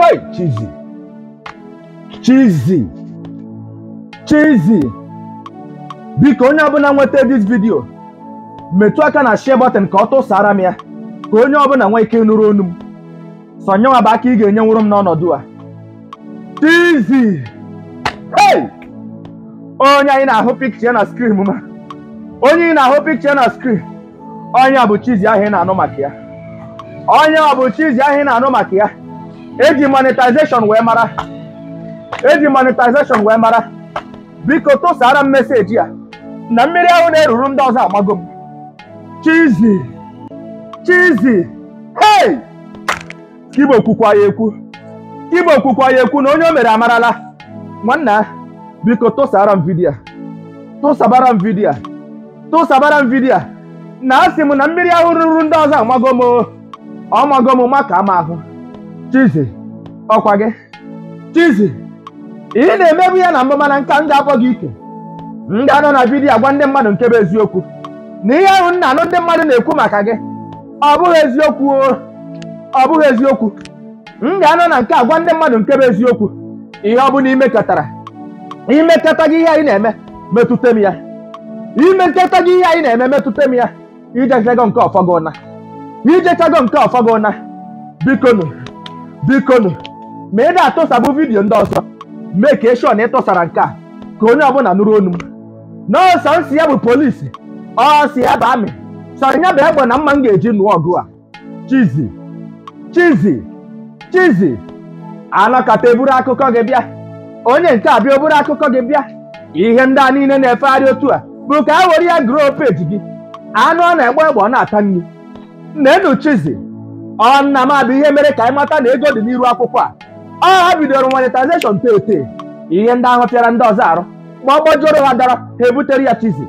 hey chizi chizi chizi biko onye ọbụla nweta dis vidio metụ aka na share button ka ọ tụsara m ya ka onye ọbụla nwee ike nụrụ onu m sọnyewa bụ aka ị ga-enyenwuru m n'ọnọdụ a chizi hey onye anyị na-ahụ pikcha na skrin ma onye ị na-ahụ pikcha na skrin onye a bụ chizi ahụ ị na-anụ maka ya onye a bụ chizi ahụ ị na-anụ maka ya eji monetization wee mara eji monetization wee mara biko tụsara m meseji a na mmiri ahụ na-eruru ndị ọzọ amago m chizi chizi hey kibo kwukwa ya ekwu kibo kwukwa ya ekwu na onye o mere amarala nwanna biko tụsara m vidiyo a tụsabara m vidiyo a tụsabara m vidiyo a na asị m na mmiri ahụ ruru ndị ọzọ amago m o. ọ mago m maka ama ahụ chizi ọkwa gị chizi ị na-emebu ya na mbụ mana nka m ga-akpọ gị ike m ga-anọ na vidiyo agwa ndị mmadụ nke bụ eziokwu na ihe ahụ m na-anụ ndị mmadụ na-ekwu maka gị ọ bụghị eziokwu o ọ bụghị eziokwu m ga-anọ na nke agwa ndị mmadụ nke bụ eziokwu ihe ọ bụla imekọtara imekọta gị ihe anyị na-eme metụta m ya imekọta gị ihe anyị na-eme metụta m ya ijechago nke ọfọgụ na ijechago nke ọfọgụ na bikonu bikonu ma ị na-atụsabụ vidiyo ndị ọzọ mee ka eshọ na ịtụsara nke a ka onye ọbụla nụrụ onu m n'ọsọ nsị ya bụ polisi ọ si ya bụ amị sọrọ ya bụ egbe na mma m ga-eji nụọ ọgụ a chizi chizi chizi anakọta eburu akụkọ gị bịa onye nke a bịa oburu akụkọ gị bịa ihe ndị a niile na-efegharị otu a bụ ka a were ya gụrụ peji gị anụ ọ na-egbe egbe ọ na-ata nri nnenu chizi ọ nna m abụ ihe mere ka anyị mata na ego dị n'iru akwụkwọ a ọ ha bidoro monetization tete ihe ndị ahụ pịara ndị ọzọ arụ ma ọ gbajoro ha dara ha ebutere ya chizi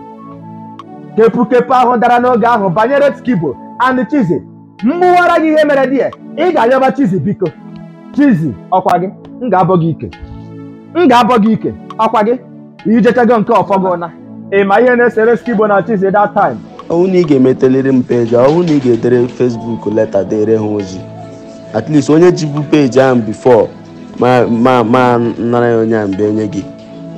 kepukepu ahụ dara n'oge ahụ banyere skibo and chizi mgbụwara gị ihe mere dị ya ị ga-ayọba chizi biko chizi ọkwa gị m ga-abọ gị ike m ga-abọ gị ike ọkwa gị ijechago nke ọfọgụ na ị ma ihe na-esere skibo na chizi that time ọwụ na ị ga-emeteliri m peji ọwụ na ị ga-edere fesbuk leta dere ha ozi at least onye jibu peji ahụ bifo ma ma ma nara ya onye ahụ mgbe onye gị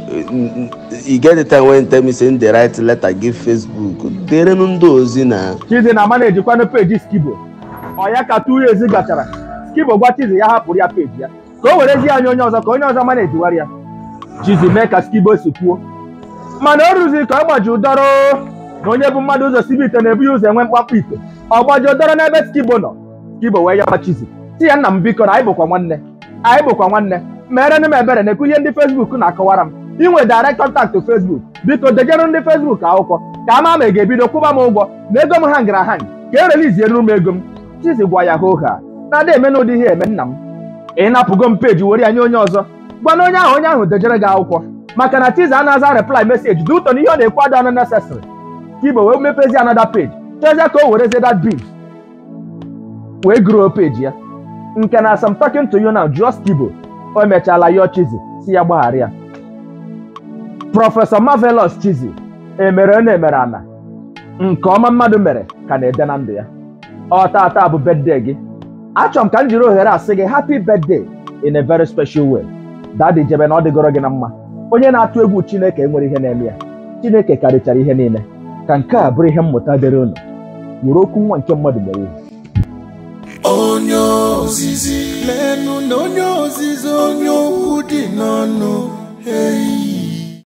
you get the time when you tell me say the right letter give facebook derenụ ndị ozi na chizi na ama na-ejikwanụ peji skibo ọ ya ka two years gachara skibo gwa chizi ya hapụrụ ya peji ya ka o werezie anya onye ọzọ ka onye ọzọ ma na-ejiwara ya chizi mee ka skibo si kwuo mana o rụziri ka ọ gbaji ụdọrọ na onye bụ mmadụ ụzọ sibe ite na-ebu ya ụzọ enwe mkpakpọ ite ọ gbaji ụdọrọ n'ebe skibo nọ skibo wee yaba chizi si ya nna m biko na anyị bụkwa nwanne anyị bụkwa nwanne merenụ m ebere na-ekwu ihe ndị fesbuk na-akọwara m inwe direct contact fesbuk biko dejerụ ndị fesbuk akwụkwọ ka ama ma ị ga-ebido kwụba m ụgwọ na ego m ha ngara ha ka e reliziere m ego m chizi gwa ya hoo ha na-ada eme n'ụdị ihe eme nna m ị napụgo m peji were ya nye onye ọzọ gwana onye ahụ onye ahụ dejere gị akwụkwọ maka na chizi anaza reply meseji dị ụtọ na ihe ọ na-ekwu adị ọnụ necessary ka igbo wee mepezi another page chọzie ka o werezie that beef wee gụrụ peji ya nke na as I'm talking to you now just kibo o mechaala yọọ chizi si ya gbaghara ya prọfesọ marvelous chizi emere na emere ana nke ọma mmadụ mere ka na-ede na ndụ ya ọ tata bụ bedde gị achọrọ m ka m jiri ohere asị gị happy birthday in a very special way dadi jebe na ọ dịgoro gị na mma onye na-atụ egwu chineke enwere ihe na-eme ya chineke karịchara ihe niile ka nke a bụrụ ihe mmụta dịrị unu were okwu nwa nke mmadụ mere ihe onye ozizi leenụ na onye ozizi onye okwu dị n'ọnụ